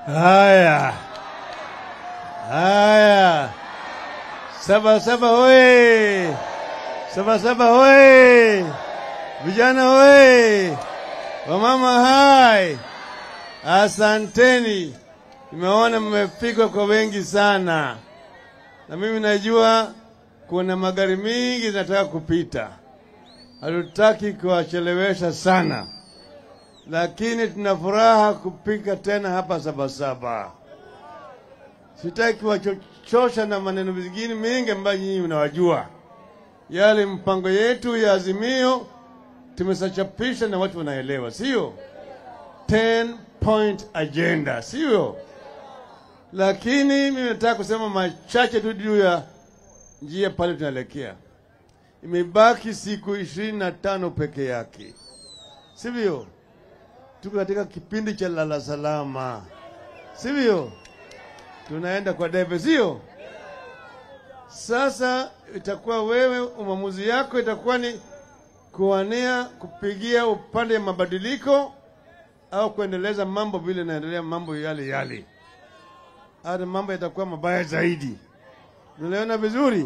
Haya haya, saba saba hoye! Saba saba hoye! Vijana hoye! Wamama hai! Asanteni, nimeona mmepigwa kwa wengi sana, na mimi najua kuna magari mingi zinataka kupita. Hatutaki kuwachelewesha sana, lakini tuna furaha kupika tena hapa Sabasaba. Sitaki kuwachosha na maneno mengine mengi ambayo nyinyi mnawajua. Yale mpango yetu ya Azimio tumesachapisha na watu wanaelewa, sio 10 point agenda, sio? Lakini mimi nataka kusema machache tu juu ya njia pale tunaelekea. Imebaki siku ishirini na tano peke yake, sivyo? Tuko katika kipindi cha lala salama, sivyo? Tunaenda kwa debe, sio? Sasa itakuwa wewe, uamuzi yako itakuwa ni kuwania kupigia upande ya mabadiliko au kuendeleza mambo vile naendelea mambo yale yale, hata mambo yatakuwa mabaya zaidi. Unaelewana vizuri?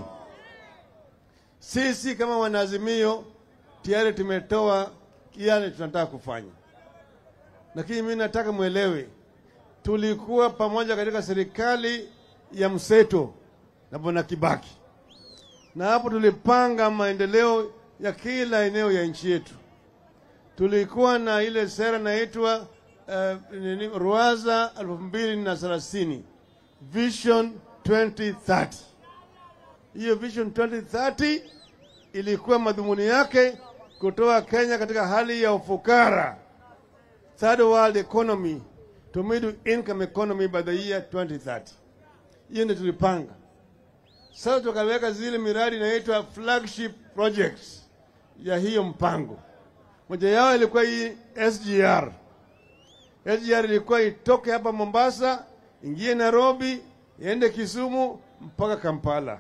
Sisi kama wanaazimio tayari tumetoa yale tunataka kufanya, lakini mimi nataka mwelewe, tulikuwa pamoja katika serikali ya mseto na bwana Kibaki, na hapo tulipanga maendeleo ya kila eneo ya nchi yetu. Tulikuwa na ile sera inaitwa uh, nini, Ruwaza elfu mbili na thelathini Vision 2030. Hiyo Vision 2030 ilikuwa madhumuni yake kutoa Kenya katika hali ya ufukara, third world economy to middle income economy by the year 2030. Hiyo ndio tulipanga. Sasa tukaweka zile miradi inaitwa flagship projects ya hiyo mpango. Moja yao ilikuwa hii SGR. SGR ilikuwa itoke hapa Mombasa, ingie Nairobi, iende Kisumu mpaka Kampala.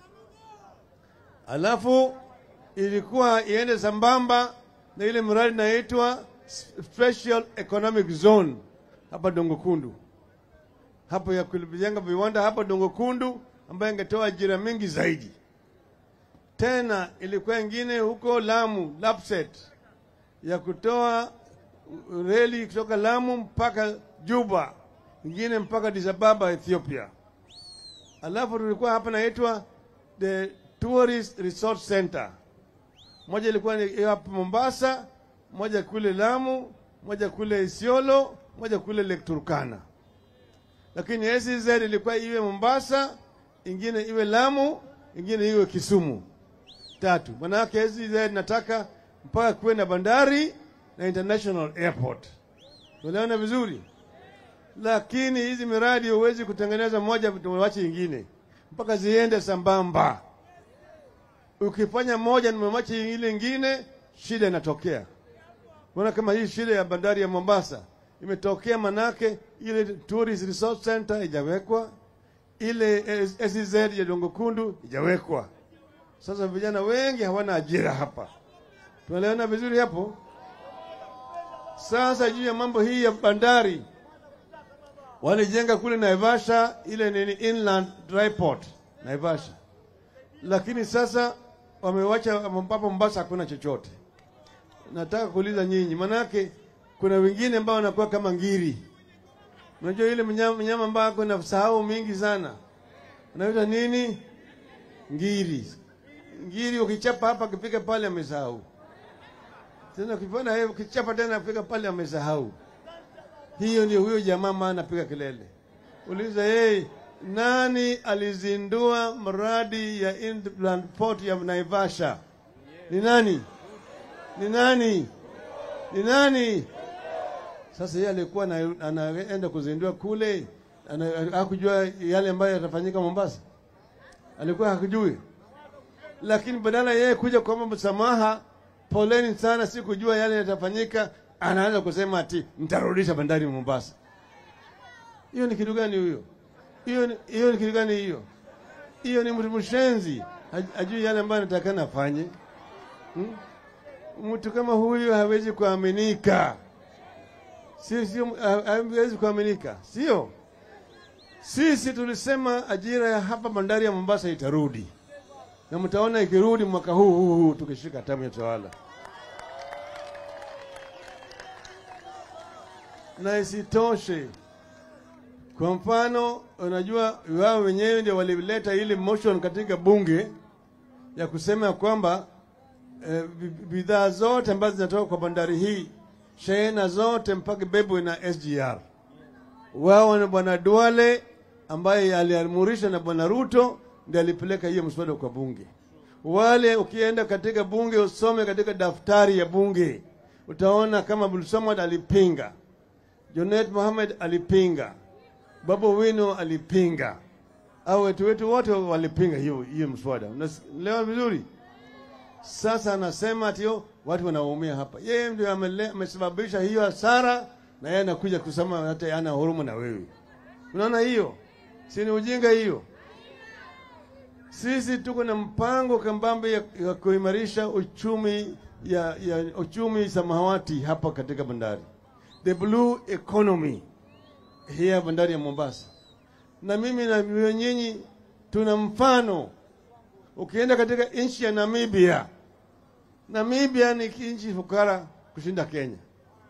Alafu ilikuwa iende sambamba na ile mradi inaitwa Special Economic Zone hapa Dongokundu, hapo ya kujenga viwanda hapa Dongokundu ambayo ingetoa ajira mingi zaidi. Tena ilikuwa ingine huko Lamu, Lapset, ya kutoa reli kutoka Lamu mpaka Juba, ingine mpaka Addis Ababa, Ethiopia. Alafu tulikuwa hapa naitwa the Tourist Resort Center. Moja ilikuwa ni hapa Mombasa, moja kule Lamu, moja kule Isiolo, moja kule Lake Turkana. Lakini SEZ ilikuwa iwe Mombasa, ingine iwe Lamu, ingine iwe Kisumu. Tatu. Manake SEZ nataka mpaka kuwe na bandari na international airport. Unaona vizuri? Lakini hizi miradi huwezi kutengeneza moja tumewacha ingine, mpaka ziende sambamba. Ukifanya moja nimemacha ile ingine, shida inatokea. Unaona kama hii shida ya bandari ya Mombasa imetokea, manake ile tourist resort center ijawekwa, ile SEZ ya Dongokundu ijawekwa. Sasa vijana wengi hawana ajira hapa. Tunaelewana vizuri hapo? Sasa juu ya mambo hii ya bandari, walijenga kule Naivasha ile nini inland dry port Naivasha, lakini sasa wamewacha hapa Mombasa hakuna chochote. Nataka kuuliza nyinyi, manake kuna wengine ambao wanakuwa kama ngiri. Unajua ile mnyama, mnyama ambaye ako na sahau mingi sana, anaitwa nini? Ngiri. Ngiri ukichapa hapa akifika pale amesahau tena ukipona yeye ukichapa tena afika pale amesahau. Hiyo ndio huyo jamaa maana anapiga kelele. Uliza yeye nani alizindua mradi ya inland port ya Naivasha? Ni nani? Ni nani? Ni nani? Sasa yeye alikuwa anaenda kuzindua kule, hakujua yale ambayo yatafanyika Mombasa, alikuwa hakujui, lakini badala yeye kuja kuomba msamaha poleni sana, sikujua yale yatafanyika. Anaanza kusema ati mtarudisha bandari Mombasa. Hiyo ni kitu gani huyo? Hiyo ni hiyo ni kitu gani hiyo? Hiyo ni mtu mshenzi, ajui yale ambayo anatakana afanye. Hmm? Mtu kama huyu hawezi kuaminika. sio sio, ha- haiwezi kuaminika, sio? Sisi tulisema ajira ya hapa bandari ya Mombasa itarudi, na mtaona ikirudi mwaka huu huu huu tukishika tamu ya tawala. Na isitoshe, kwa mfano, unajua wao wenyewe ndio walileta ile motion katika bunge ya kusema ya kwamba eh, bi- bidhaa zote ambazo zinatoka kwa bandari hii, shehena zote mpaka bebwe na SGR. Wao na bwana Duale ambaye aliamrishwa na bwana Ruto ndiye alipeleka hiyo mswada kwa bunge. Wale ukienda katika bunge usome katika daftari ya bunge utaona kama Abdul Samad alipinga, Junet Mohamed alipinga, Babu Wino alipinga, au wetu wetu wote walipinga hiyo hiyo mswada. Unaelewa vizuri? Sasa anasema ati yo, watu wanaumia hapa. Yeye ndio amele- amesababisha hiyo hasara, na yeye anakuja kusema hata ana huruma na wewe. Unaona hiyo, si ni ujinga hiyo? Sisi tuko na mpango kambambe ya, ya kuimarisha uchumi ya, ya uchumi samawati hapa katika bandari, the blue economy hii ya bandari ya Mombasa, na mimi na nyinyi tuna mfano Ukienda katika nchi ya Namibia, Namibia ni nchi fukara kushinda Kenya,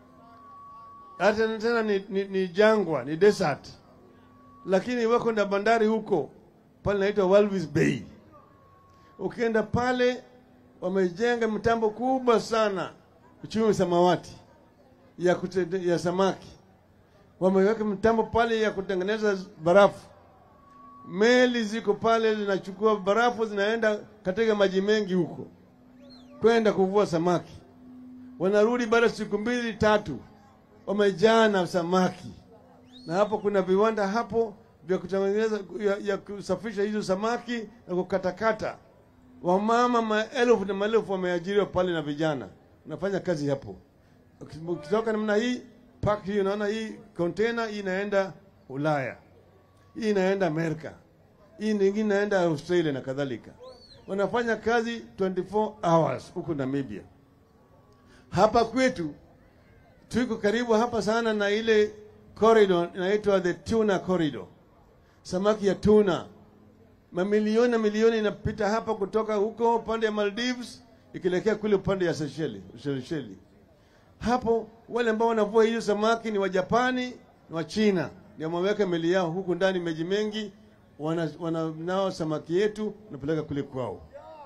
hata tena ni, ni, ni jangwa, ni desert, lakini wako na bandari huko pale naitwa Walvis Bay. Ukienda pale wamejenga mitambo kubwa sana uchumi samawati ya, kute, ya samaki, wameweka mitambo pale ya kutengeneza barafu meli ziko pale zinachukua barafu zinaenda katika maji mengi huko kwenda kuvua samaki, wanarudi baada ya siku mbili tatu, wamejaa na samaki. Na hapo kuna viwanda hapo vya kutengeneza ya, ya kusafisha hizo samaki na kukatakata. Wamama maelfu na maelfu wameajiriwa pale na vijana wanafanya kazi hapo. Ukitoka namna hii pak hii, unaona hii container hii inaenda Ulaya hii inaenda Amerika, hii nyingine inaenda Australia na kadhalika. Wanafanya kazi 24 hours huko Namibia. Hapa kwetu tuko karibu hapa sana na ile corridor inaitwa the tuna corridor, samaki ya tuna, mamilioni na milioni inapita hapa kutoka huko upande ya Maldives ikielekea kule upande ya Seychelles, Seychelles. Hapo wale ambao wanavua hiyo samaki ni Wajapani na Wachina ndio wameweka meli yao huku ndani, meji mengi, wana, wana nao samaki yetu wanapeleka kule kwao.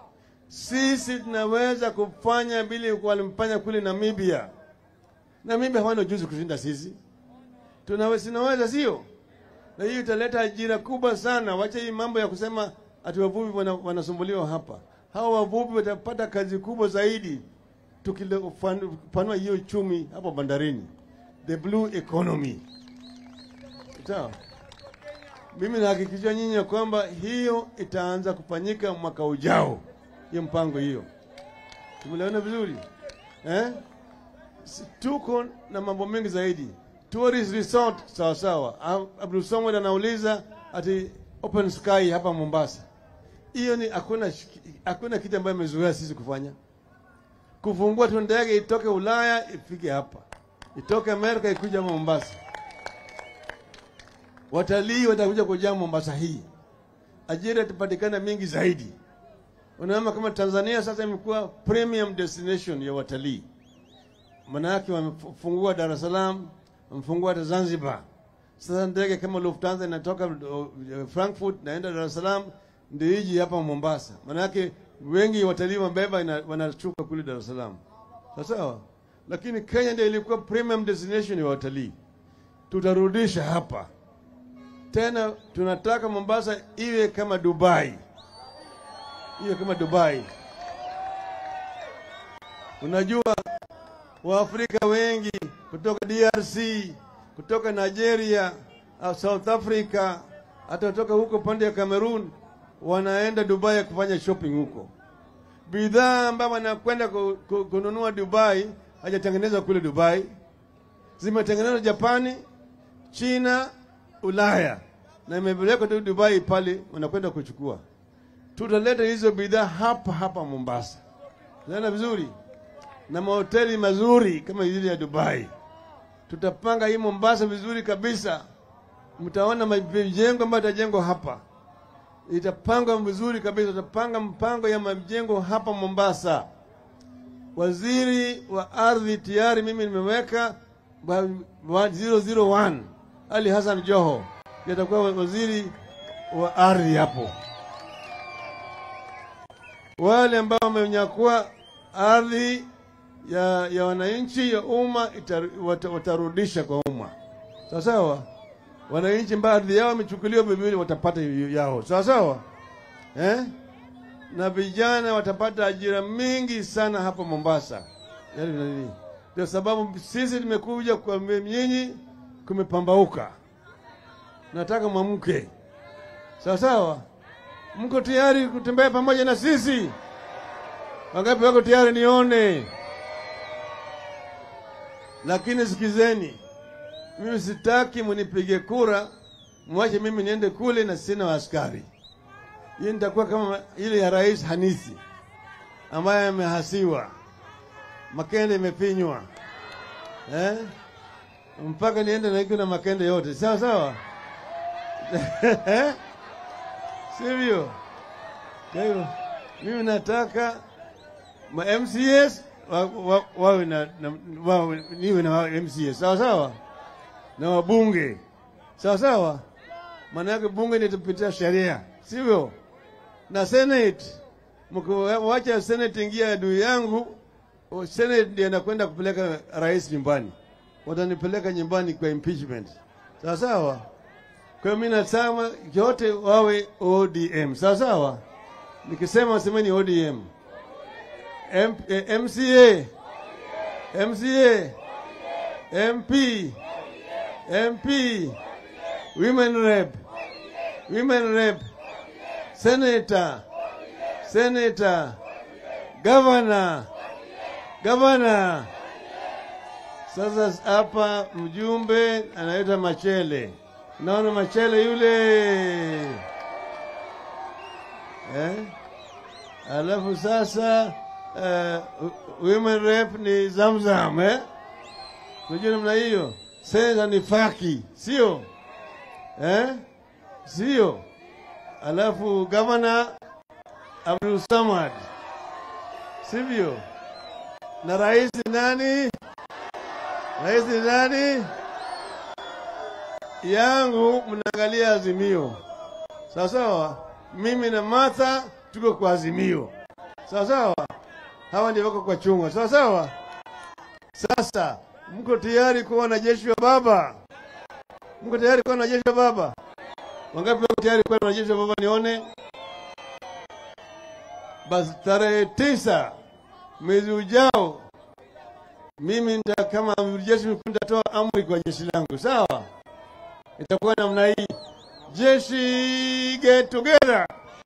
Sisi tunaweza kufanya vile walimfanya kule Namibia. Namibia hawana ujuzi kushinda sisi, tunaweza, sinaweza sio? Na hiyo italeta ajira kubwa sana. Wacha hii mambo ya kusema ati wavuvi wana, wanasumbuliwa hapa. Hawa wavuvi watapata kazi kubwa zaidi tukipanua hiyo uchumi hapo bandarini, the blue economy. Sawa. Mimi nahakikishia nyinyi ya kwamba hiyo itaanza kufanyika mwaka ujao, hiyo mpango hiyo. Tumeelewana vizuri eh? Si- Tuko na mambo mengi zaidi. Tourist resort sawa sawa. Ab- Abdul Samad anauliza ati open sky hapa Mombasa. Hiyo ni hakuna shiki- hakuna kitu ambayo imezoea sisi kufanya. Kufungua tu ndege itoke Ulaya ifike hapa, itoke Amerika ikuja hapa Mombasa watalii watakuja kujaa Mombasa hii, ajira itapatikana mingi zaidi. Unaona kama Tanzania sasa imekuwa premium destination ya watalii, manake wamefungua Dar es Salaam, wamefungua hata Zanzibar. Sasa ndege kama Lufthansa inatoka uh, Frankfurt naenda Dar es Salaam ndio iji hapa Mombasa, manake wengi watalii wabeba ina- wanashuka kule Dar es Salaam, sawa sawa. Lakini Kenya ndio ilikuwa premium destination ya watalii, tutarudisha hapa tena tunataka Mombasa iwe kama Dubai, iwe kama Dubai. Unajua Waafrika wengi kutoka DRC, kutoka Nigeria, uh, South Africa, hata kutoka huko pande ya Cameroon wanaenda Dubai kufanya shopping huko. Bidhaa ambayo wanakwenda ku- ku- kununua Dubai hajatengenezwa kule Dubai, zimetengenezwa Japani, China, Ulaya na imepelekwa tu Dubai pale, wanakwenda kuchukua. Tutaleta hizo bidhaa hapa hapa Mombasa, naona vizuri, na mahoteli mazuri kama ile ya Dubai. tutapanga hii Mombasa vizuri kabisa. Mtaona majengo ambayo itajengwa hapa, itapangwa vizuri kabisa. Tutapanga mpango ya majengo hapa Mombasa. Waziri wa ardhi tayari mimi nimeweka wa- wa 001 Ali Hassan Joho ndiye atakuwa waziri wa ardhi hapo. Wale ambao wamenyakua ardhi ya, ya wananchi ya umma ita- wata- watarudisha kwa umma, sawa sawa. Wananchi ambao ardhi yao imechukuliwa vivili watapata yao, sawa sawa eh? na vijana watapata ajira mingi sana hapa Mombasa. Yaani nini? Ndio sababu sisi tumekuja kwa nyinyi, kumepambauka. Nataka mwamke, sawa sawa. Mko tayari kutembea pamoja na sisi? Wangapi wako tayari? Nione. Lakini sikizeni, mimi sitaki munipige kura, mwache mimi niende kule na sina askari. Hii nitakuwa kama ile ya Rais Hanisi ambaye amehasiwa, makende imepinywa eh? mpaka niende naiki na makende yote, sawa sawa, sivyo? Kwa hiyo mimi nataka ma MCS wa- wa- wawe na, na wawe, niwe na wa- MCS sawa sawa, na wabunge sawa sawa, maana yake bunge nitapitia sheria, sivyo? na Senate, mkiwacha Senate ingia adui yangu, o- Senate ndiye anakwenda kupeleka rais nyumbani, watanipeleka nyumbani kwa impeachment, sawa sawa. Kwa hiyo mimi nasema yote wawe ODM, sawa sawa. Nikisema semeni ODM. M, eh, MCA, MCA, MP, MP, women rep, women rep, senator, senator, governor, governor. Sasa hapa mjumbe anaitwa Machele, naona Machele yule eh? Alafu sasa uh, women rep ni Zamzam eh? Unajua namna hiyo. Senator ni Faki, sio eh? Sio. Alafu gavana Abdul Samad, sivyo? Na rais ni nani? Rais ni nani? Yangu mnaangalia Azimio, sawa sawa. Mimi na Martha tuko kwa Azimio, sawa sawa. Hawa ndio wako kwa chungwa, sawa sawa. Sasa mko tayari kuwa wanajeshi wa baba? Mko tayari kuwa wanajeshi wa baba? Wangapi wako tayari kuwa wanajeshi wa baba? Nione basi. Tarehe tisa mwezi ujao, mimi nita kama amiri jeshi mkuu nitatoa amri kwa jeshi langu, sawa? Itakuwa namna hii: jeshi get together,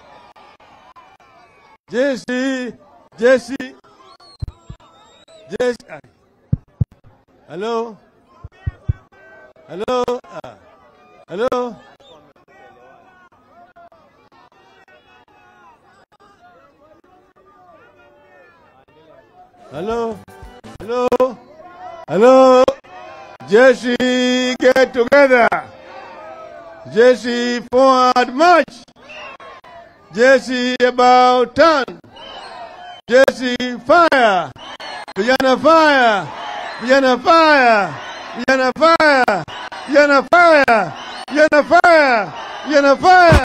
jeshi jeshi jeshi. ah. Hello, hello, ah. hello. Hello, hello, hello. Jeshi get together. Jeshi forward march. Jeshi about turn. Jeshi fire. Vijana fire. Vijana fire. Vijana fire. Vijana fire. Vijana fire. Vijana fire.